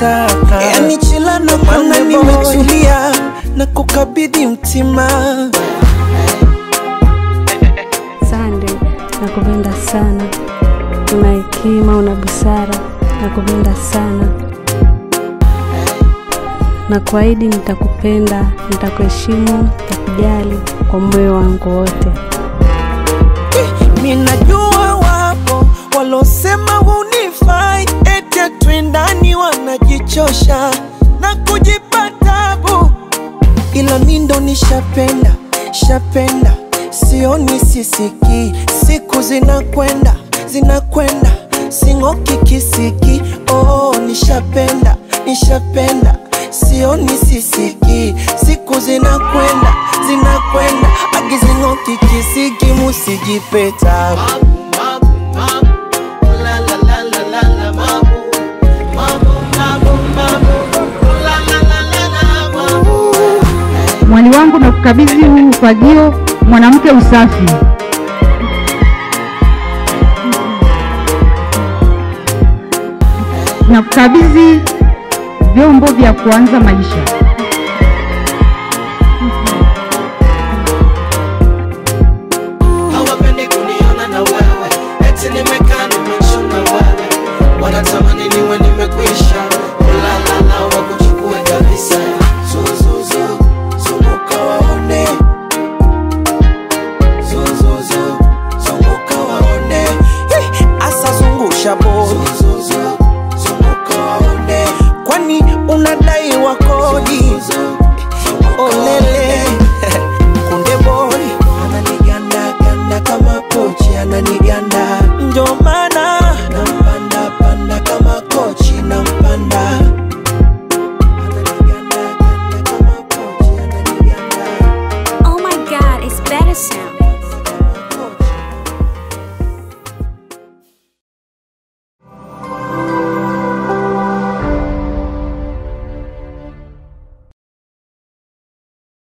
unataka yani chila na maana nimetulia na kukabidhi mtima Sande, nakupenda sana. Una hekima, una busara, nakupenda sana. Na kuahidi nitakupenda, nitakuheshimu, nitakujali kwa moyo wangu wote. minajua wapo walosema hunifai eti twendani wanajichosha na kujipa tabu ila mi ndo nishapenda shapenda sioni sisiki siku zinakwenda zinakwenda sing'oki kisiki oh, nishapenda nishapenda sioni sisiki siku zinakwenda zinakwenda agizing'oki kisiki musijipeta Mwali wangu na kukabidhi huu ufagio, mwanamke usafi. Na kukabidhi vyombo vya kuanza maisha.